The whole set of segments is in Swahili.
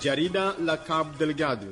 Jarida la Cabo Delgado.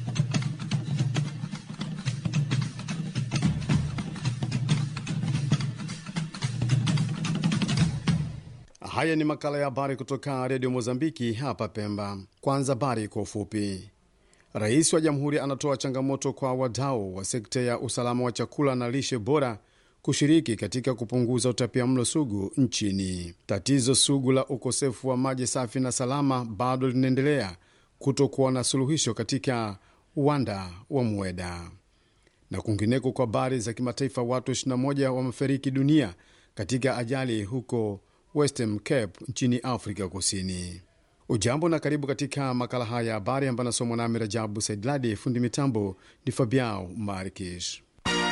Haya ni makala ya habari kutoka redio Mozambiki hapa Pemba. Kwanza habari kwa ufupi. Rais wa jamhuri anatoa changamoto kwa wadau wa sekta ya usalama wa chakula na lishe bora kushiriki katika kupunguza utapiamlo sugu nchini. Tatizo sugu la ukosefu wa maji safi na salama bado linaendelea kutokuwa na suluhisho katika uwanda wa Mweda. Na kwingineko, kwa habari za kimataifa, watu 21 wamefariki dunia katika ajali huko Western Cape nchini Afrika Kusini. Ujambo na karibu katika makala haya ya habari ambayo anasomwa nami Rajabu Saidladi. Fundi mitambo ni Fabiao Markish.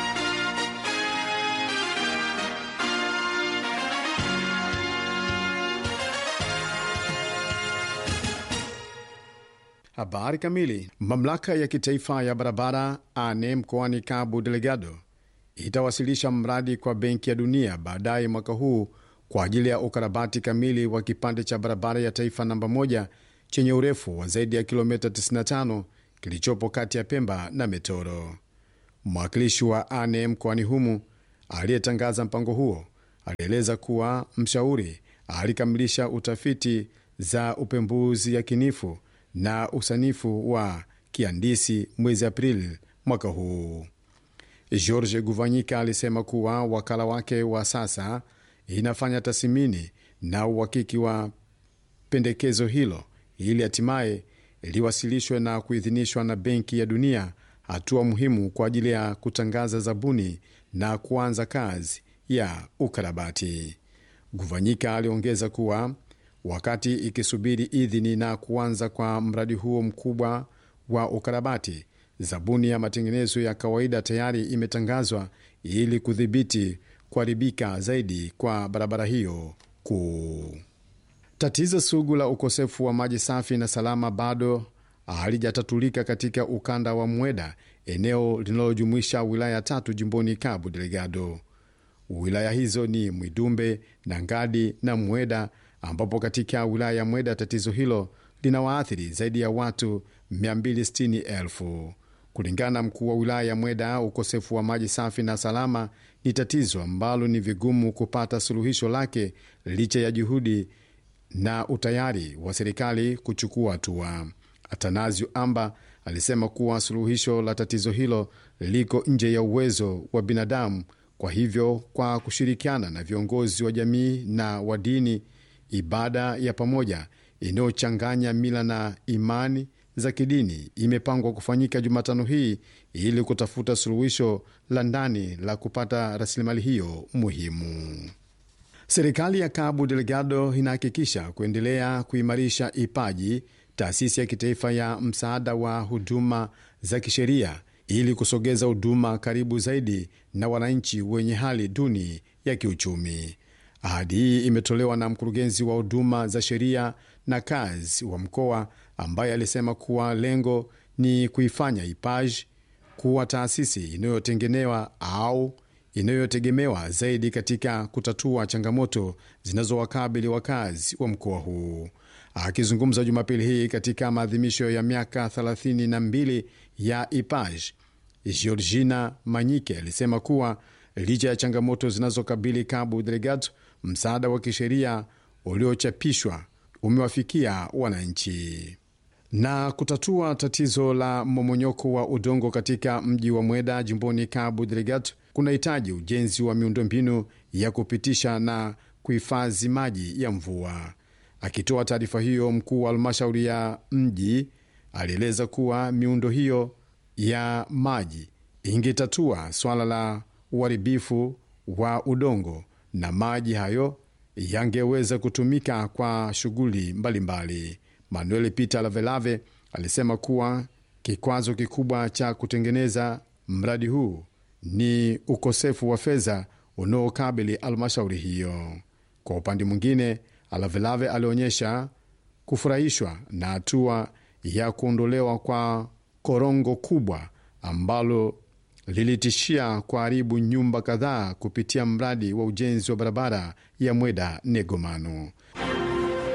Habari kamili. Mamlaka ya kitaifa ya barabara ane mkoani Cabo Delgado itawasilisha mradi kwa Benki ya Dunia baadaye mwaka huu kwa ajili ya ukarabati kamili wa kipande cha barabara ya taifa namba moja chenye urefu wa zaidi ya kilomita 95 kilichopo kati ya Pemba na Metoro. Mwakilishi wa ane mkoani humu aliyetangaza mpango huo alieleza kuwa mshauri alikamilisha utafiti za upembuzi yakinifu na usanifu wa kihandisi mwezi Aprili mwaka huu. George Guvanyika alisema kuwa wakala wake wa sasa inafanya tathmini na uhakiki wa pendekezo hilo ili hatimaye liwasilishwe na kuidhinishwa na Benki ya Dunia, hatua muhimu kwa ajili ya kutangaza zabuni na kuanza kazi ya ukarabati. Guvanyika aliongeza kuwa wakati ikisubiri idhini na kuanza kwa mradi huo mkubwa wa ukarabati, zabuni ya matengenezo ya kawaida tayari imetangazwa ili kudhibiti kuharibika zaidi kwa barabara hiyo kuu. Tatizo sugu la ukosefu wa maji safi na salama bado halijatatulika katika ukanda wa Mweda, eneo linalojumuisha wilaya tatu jimboni Cabo Delgado. Wilaya hizo ni Mwidumbe, Nangadi na Mweda, ambapo katika wilaya ya Mweda tatizo hilo linawaathiri zaidi ya watu 260,000. Kulingana na mkuu wa wilaya ya Mweda, ukosefu wa maji safi na salama ni tatizo ambalo ni vigumu kupata suluhisho lake licha ya juhudi na utayari wa serikali kuchukua hatua. Atanasio Amba alisema kuwa suluhisho la tatizo hilo liko nje ya uwezo wa binadamu. Kwa hivyo, kwa kushirikiana na viongozi wa jamii na wa dini, ibada ya pamoja inayochanganya mila na imani za kidini imepangwa kufanyika Jumatano hii ili kutafuta suluhisho la ndani la kupata rasilimali hiyo muhimu. Serikali ya Cabo Delgado inahakikisha kuendelea kuimarisha IPAJI, taasisi ya kitaifa ya msaada wa huduma za kisheria, ili kusogeza huduma karibu zaidi na wananchi wenye hali duni ya kiuchumi. Ahadi hii imetolewa na mkurugenzi wa huduma za sheria na kazi wa mkoa ambaye alisema kuwa lengo ni kuifanya IPAJ kuwa taasisi inayotengenewa au inayotegemewa zaidi katika kutatua changamoto zinazowakabili wakazi wa mkoa huu. Akizungumza Jumapili hii katika maadhimisho ya miaka 32 ya IPAJ, Georgina Manyike alisema kuwa licha ya changamoto zinazokabili Cabo Delgado, msaada wa kisheria uliochapishwa umewafikia wananchi na kutatua tatizo la mmomonyoko wa udongo katika mji wa Mweda jimboni Cabo Delgado kunahitaji ujenzi wa miundombinu ya kupitisha na kuhifadhi maji ya mvua. Akitoa taarifa hiyo, mkuu wa halmashauri ya mji alieleza kuwa miundo hiyo ya maji ingetatua swala la uharibifu wa udongo na maji hayo yangeweza kutumika kwa shughuli mbalimbali. Manuel Peter Lavelave alisema kuwa kikwazo kikubwa cha kutengeneza mradi huu ni ukosefu wa fedha unaokabili halmashauri hiyo. Kwa upande mwingine, Lavelave alionyesha kufurahishwa na hatua ya kuondolewa kwa korongo kubwa ambalo lilitishia kuharibu nyumba kadhaa kupitia mradi wa ujenzi wa barabara ya Mweda Negomano.